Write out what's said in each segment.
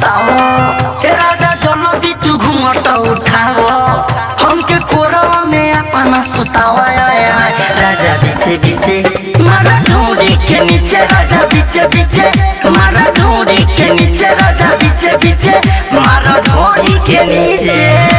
सुताओ हे राजा जल्दी तू घूमट उठाओ हमके कोरवा में अपना सुताओ आय, आय, आय। राजा पीछे पीछे मारा ढूंढी के नीचे राजा पीछे पीछे मारा ढूंढी के नीचे राजा पीछे पीछे मारा ढूंढी के नीचे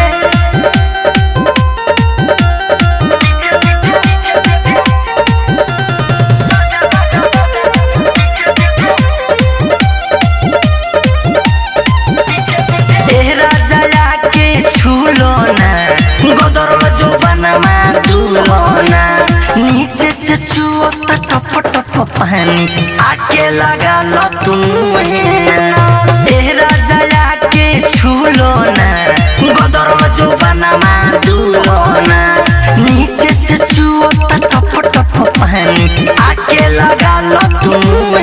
ए राजा के छूलो ना गोदर जो बनमा दूलो ना नीचे से छुओ तो टप टप पानी आके लगा लो तुम ए राजा के छूलो ना गोदर जो बनमा दूलो ना नीचे से छुओ तो टप टप पानी आके लगा लो तुम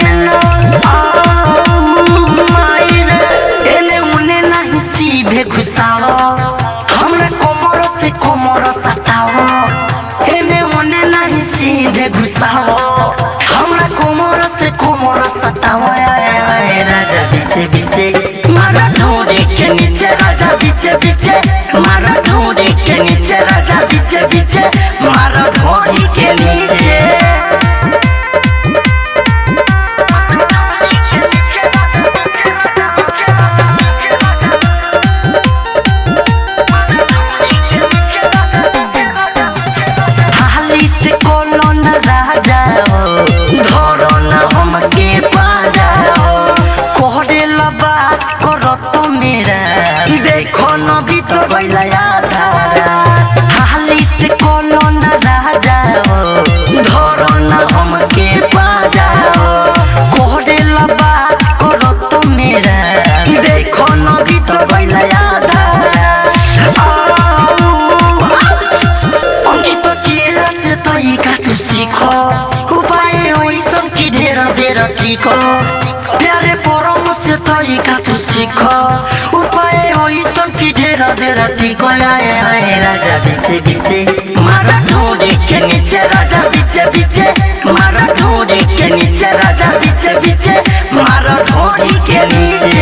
एने उने नहीं सीधे घुसाओ हमरे कोमर से कोमर सताओ एने उने नहीं सीधे घुसाओ हमरा कोमर से कोमर सताओ आय, आय, आय, राजा पीछे पीछे मारा ढूंढे के नीचे राजा पीछे पीछे मारा ढूंढे के नीचे राजा पीछे पीछे मारा ढूंढी के नीचे हाली से कोनो न राजा हो धरो न हमके पाजा हो कोहरे ला बात करो तो मेरा देखो न भी तो बैला आधारा हाली से कोनो न राजा हो धरो न हमके पाजा हो कोहरे ला बात करो तो मेरा देखो न भी तो बैला आधारा অঙ্কিত কি আছে তই কাটু শিখ উপায় ওইসব কি ঢের ঢের ঠিক প্যারে পরম সে তই কাটু শিখ উপায় ওইসব কি ঢের ঢের ঠিক আয় আয় রাজা বিছে বিছে মারা ঢোড়ে কে নিচে রাজা বিছে বিছে মারা ঢোড়ে কে নিচে রাজা বিছে বিছে মারা ঢোড়ি কে নিচে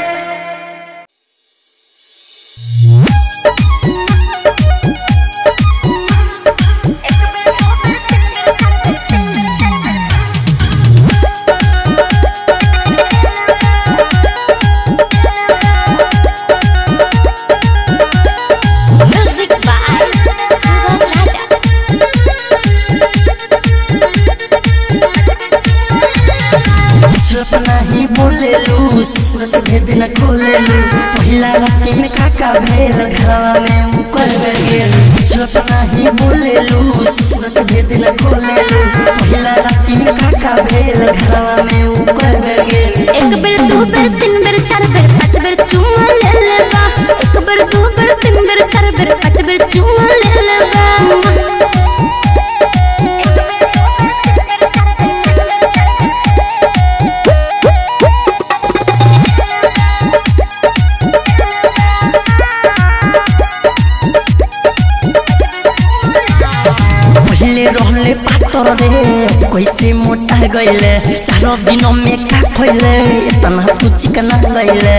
Music by Sugam Raja. चुप नहीं बोलेलू सूरत भेद न खोलेलू पहिला राती में काका भेल घरवा में मुकर गेल चुप नहीं बोलेलू सूरत भेद न खोलेलू पहिला राती में काका भेल घरवा में मुकर गेल एक बेर दू बेर तीन बेर चार बेर पाँच बेर चुमा ले लेबा एक बेर दू बेर तीन बेर चार बेर पाँच बेर चुमा ले लेबा पहले रहले पातर रे कैसे मोटा गइले सारो दिन में का खइले इतना तू चिकना गइले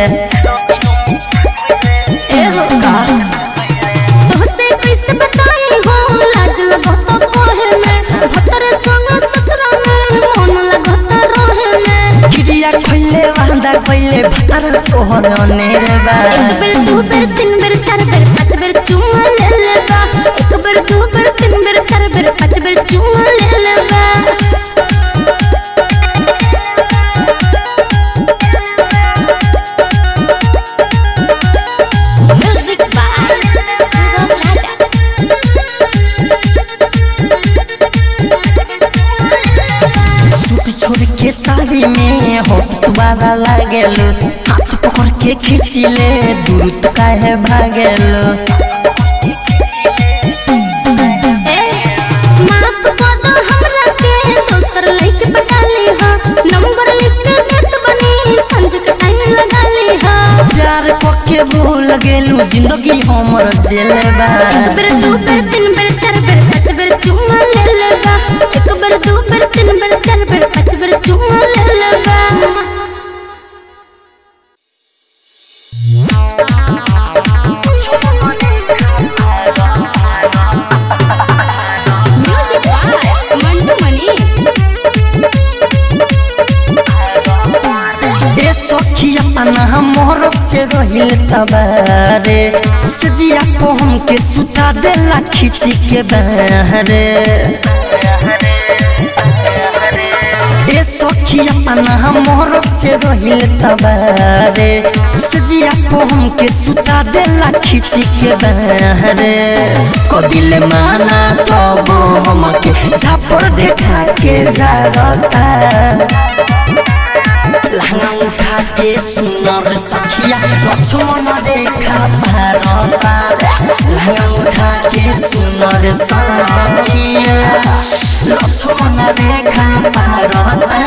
ए हो तोहसे कैसे बताई हो लाज लगत कोहे में भतर संग ससुरा में मन लगत रहे में गिरिया खइले वांदा कइले भतर तोहर अनेरे बा एक बेर दू बेर तीन बेर चार बेर पाँच बेर चुमा ले लेबा एक बेर दू बेर तीन बेर चार बेर पाँच बेर चुमा ले लेबा Music by Sugam Raja. Suit छोड़ के साड़ी में होठ तुम्हारा लागेलो हाथ पकड़ के खींचिले दूर तो काहे भागेलो ए माफ कर दो हमरा के दोसर लइके पटा ली हा नंबर लिख के देत बनी संज के टाइम लगा ली हा प्यार पक्के भूल गेलू जिंदगी हमर जेले बा एक बेर दू बेर तीन बेर चार बेर पाँच बेर चुमा ले लेबा एक बेर दू बेर तीन बेर चार बेर पाँच बेर चुमा ले लेबा से रहिल तबारे सजिया को हमके सुता देला खिची के बहरे ए सखी अपना मोर से रहिल तबारे सजिया को हमके सुता देला खिची के बहरे कदिल माना तब हमके झापर देखा के जारता लहंगा उठा के सुनर सखिया लक्ष्मण रेखा भारता लहंगा उठा के सुनर सखिया लक्ष्मण रेखा भारता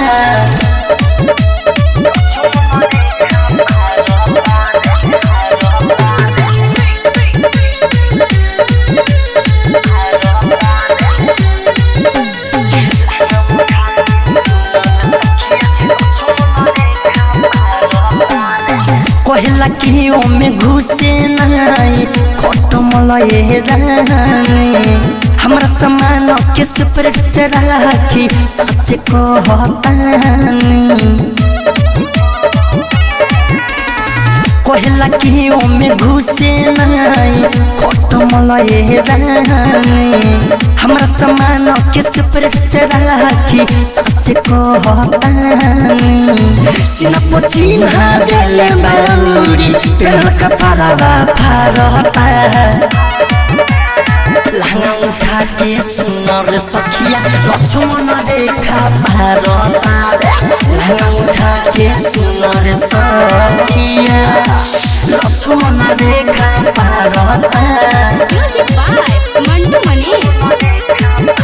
कहला कि ओमे घुसे नहीं खोट मलये रानी हमरा समान के स्प्रेड से राखी सच कहतानी कहला कि ओमे घुसे नहीं खोट मलये रानी हमरा समान के स्प्रेड से राखी सच कहतानी सीना पोचिन्हा देले बाउरी पेड़ल कपड़ावा फारता लहंगा उठा के सुनर सखिया लक्ष्मण रेखा भारता लहंगा उठा के सुनर सखिया लक्ष्मण रेखा भारता म्यूजिक बाय मंटू मनी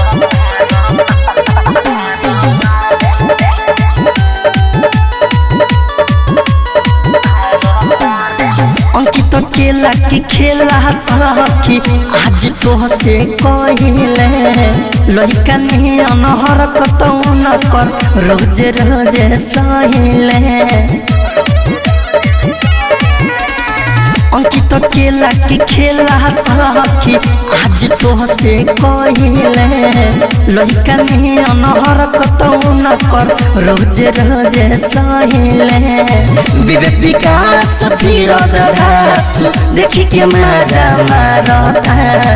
अंकित केला की खेला सखी आज तो से कहिले लहिका नियन हरकत न कर रोज रोज सहिले अंकित केला की खेला सखी आज तो से कहिले लहिका नियन हरकत न कर रोज रोज सहिले विवेक विकास फिरोज धासु देखि के मजा मारता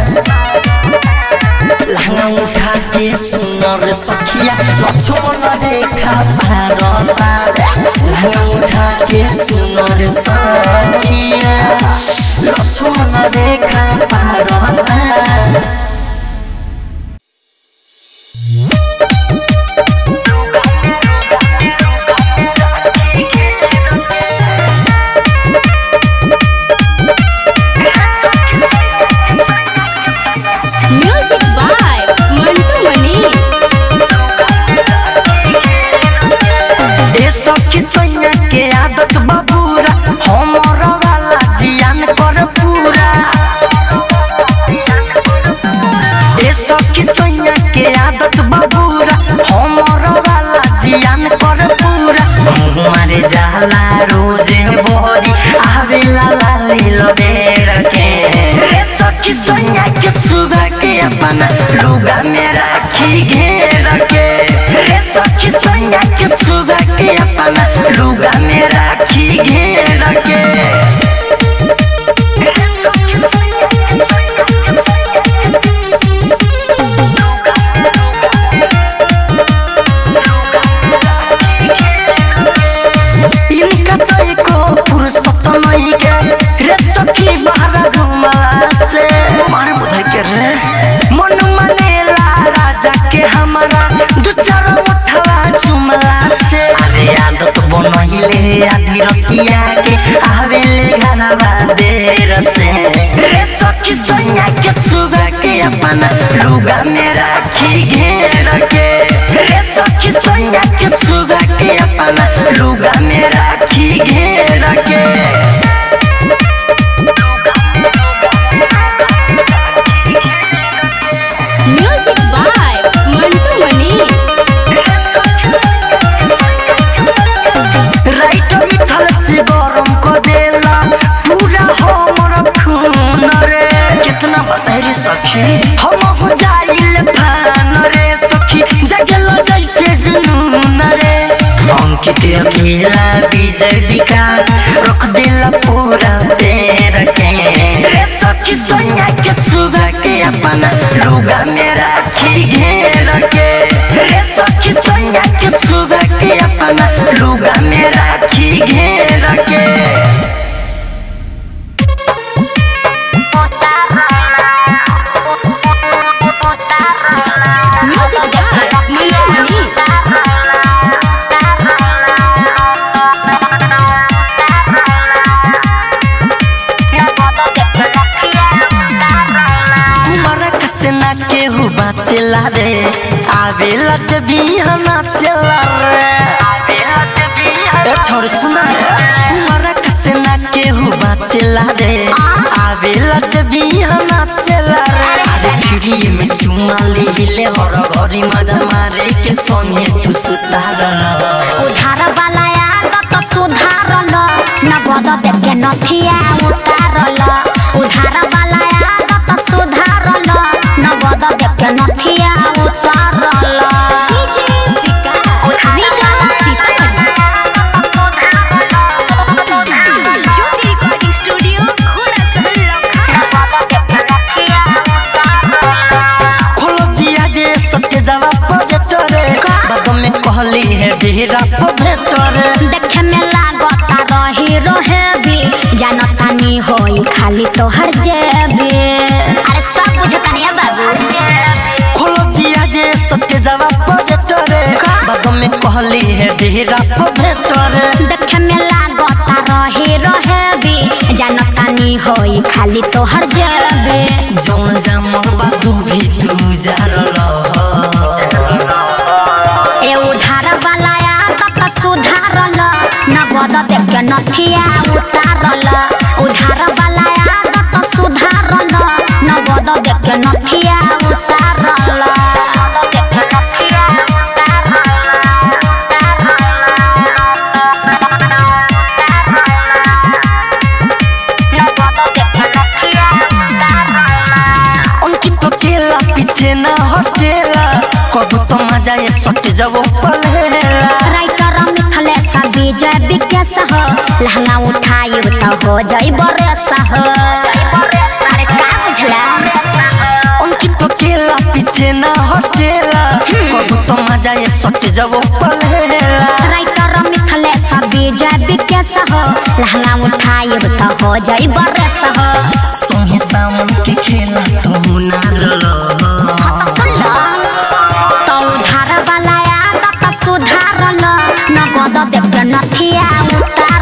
लहंगा उठा के सुनर सखिया लक्ष्मण रेखा भारता लहंगा उठा के सुनर सखिया लक्ष्मण रेखा भारता म्यूजिक बाय मंटू मनी ए सखी सैया के आदत बबूरा हमर वाला जियान कर पूरा ए सखी सैया के आदत बबूरा हमर वाला जियान कर पूरा मारे जाला रोजे बोरी आवेला लाली लबेर के ए सखी सैया के सुगा के अपना लुगा में राखी घेर के रे सखी सैया के सुगा के अपना लुगा में राखी घेर के इनका तो एको फुर्सत नहीं के रे सखी बाहर घुमला से मारे बुधाई के रे मन मनेला राजा के हमारा दू चार उठवा चुमला से अरे आदत बनहिले आधी रतिया के आवेले घरवा देर से रे सखी सैया के सुगा के अपना लुगा में राखी घेर के रे सखी सैया के सुगा के अपना लुगा में राखी घेर के music by Mantu Mani writer मिथल से गरम को देला पूरा हमर खून रे कितना बतहरी सखी हम हो जाइल फान रे सखी जगल जैसे जुनून रे अंकित अकेला विजय विकास रख देला सखी सैया के सुगा के अपना लुगा में राखी घेर के रे सखी सैया के सुगा के अपना लुगा में राखी घेर के म्यूजिक बाय मंटू मनी कुमार कसना केहू बाचेला रे आवेला जब हम नाचेला रे ए छोड़ सुना रे कुमार कसना केहू बाचेला रे आवेला जब हम नाचेला रे अरे खिड़ी में चुमा ले हिले हर घरी मजा मारे के संगे तू सुतार उधार वाला आदत सुधारल नगद देके नथिया उतारल उधार वाला आदत सुधारल नगद देके नथिया उतारल ज्योति रिकॉर्डिंग स्टूडियो घोड़ा खोल दिया जे सटे जावा पवेटरे बाद में कहली है डेरा पवेटरे देखे में लागता रही रोहेबी जानतानी होई खाली तोहर जेबी अरे सब बुझतानी बाबू खोल दिया जे सटे जावा पवेटरे बाद में कहली है डेरा पवेटरे देखे में लागता रही रहेबी जानतानी होई खाली तोहर जेबी जौन जामल बादू भी तू जारल ए उधार वाला आदत सुधारल नगद देके नथिया उतारल उधार वाला आदत सुधारल नगद देके नथिया उतारल अंकित तो केला पीछे ना हटेला कबू तो मजा ये सट जब पलेला राइटर मिथलेश विजय विकेश हो लहंगा उठाई तो हो जाई बरस हो अरे का बुझला अंकित तो केला पीछे ना हटेला कबू तो मजा ये सट जब पलेला राइटर मिथलेश विजय विकेश हो लहंगा उठाई तो हो जाई बरस हो सोहे सामन के खेला तू ना रलो सुन लो तो उधार वाला आदत सुधारल नगद देके नथिया उतार